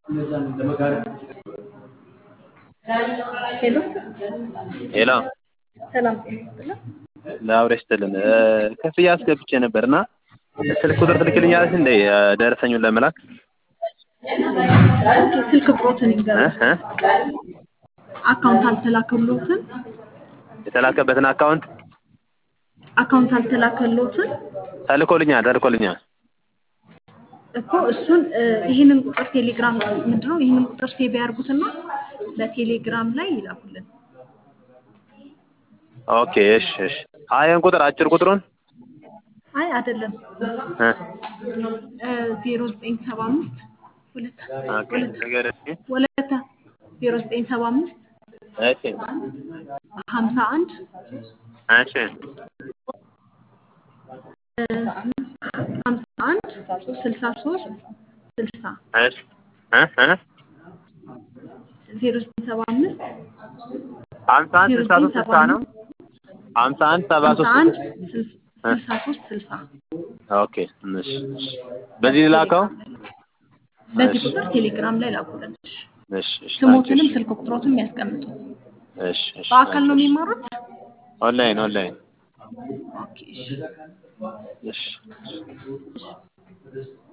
ሄሎ ሄሎ ሰላም ጤና ይስጥልን። ለአብሬ ስትልን ክፍያ አስገብቼ ነበር እና ስልክ ቁጥር ትልክልኛለች እንደ ደረሰኙን ለመላክ ኦኬ፣ ስልክ ቁጥሮትን እ ይንገሩኝ። እ አካውንት አልተላከሎትን የተላከበትን አካውንት አካውንት አልተላከሎትን ተልኮልኛል ተልኮልኛል። እኮ እሱን እ፣ ይህንን ቁጥር ቴሌግራም ምንድነው ይህንን ቁጥር ሴቭ ያርጉትና በቴሌግራም ላይ ይላኩልን። ኦኬ እሺ እሺ። አየን ቁጥር አጭር ቁጥሩን አይ አይደለም እ ዜሮ ዘጠኝ ሰባ አምስት ሁለት ኦኬ ሁለት ነገር እስኪ ወለተ ዜሮ ዘጠኝ ሰባ አምስት እሺ ሀምሳ አንድ እሺ ሀምሳ አንድ ስልሳ ሶስት ስልሳ እሺ እ እ ዜሮ ዘጠኝ ሰባ አምስት ሀምሳ አንድ ስልሳ ሶስት ስልሳ ነው። ሀምሳ አንድ ሰባ ሀምሳ ሶስት አንድ ስልሳ ሶስት ስልሳ ኦኬ እሺ እሺ። በዚህ ላከው በዚህ ቁጥር ቴሌግራም ላይ ላኩልን። እሺ እሺ ስሞትንም ስልክ ቁጥሮትም ያስቀምጡ። እሺ እሺ በአካል ነው የሚማሩት? ኦንላይን ኦንላይን ኦኬ እሺ። እሺ